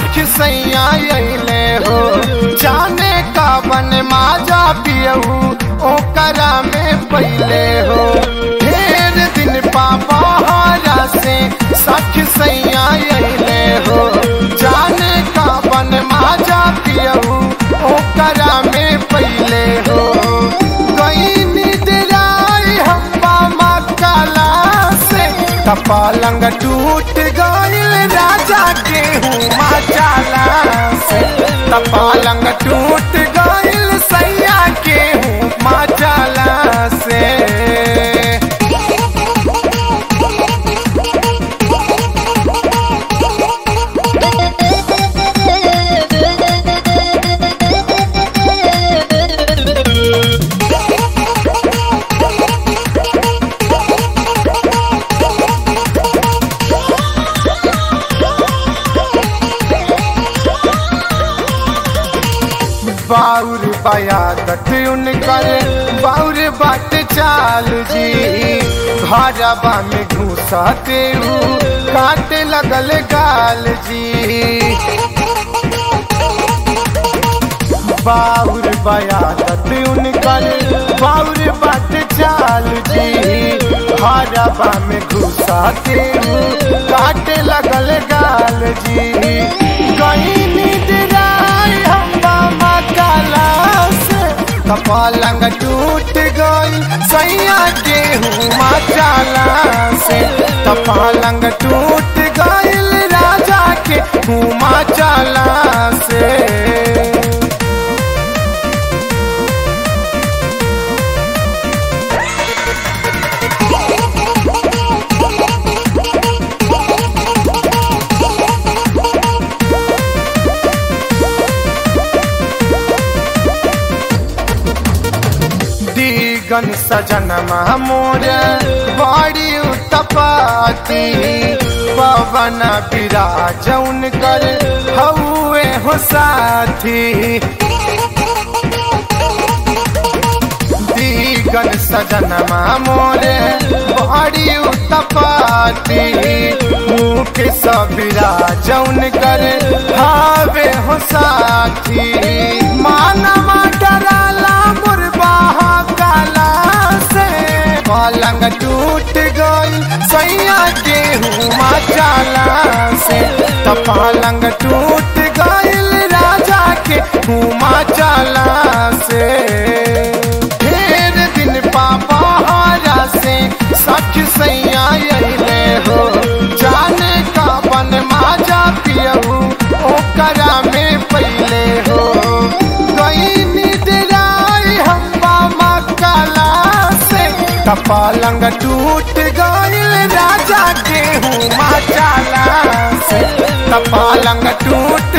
सख सैया अइले हो जाने का बन माजा पियहू ओकरा में पहले हो ढेर दिन पापा हारा से सख सैया अइले हो जाने का बन माजा पियहू ओकरा में पहले हो गई निदराई हम्बा मकाला से कपालंग टूट गईल राजा के हुआ चाला से कपालंग टूट गईल सैया के हुआ चाला से बाउर बयादत उनकर बाउर बाट चाल जी घरबा में घुसते ऊ काटे लगल गाल जी बाउर बयादत उनकर बाउर बाट चाल जी घरबा में घुसते ऊ काटे लगल गाल जी कहीं निदराई हम्बा मकाला से कपालंग टूट गई सैया के हुआ चाला से कपालंग टूट गईल राजा के हुआ चाला से दीगन सजन मोर बड़ी उत्पाती पवन विराज उनकर हउए हो साथी दीगन सजन मोर बड़ी उत्पाती मुख सबिराज उनकर हावे हो साथी मानवा डराला मुरबा काला से पलंग टूट गई सैया के हुआ चाला से तो पलंग टूट गईल राजा के हुआ चाला से ढेर दिन पापा हारा से सख सैया अइले हो जाने का बन माजा पियहू ओकरा में पहले हो गई निदराई हम्बा मकाला से कपालंग टूट गईल राजा के हुआ चाला से कपालंग टूट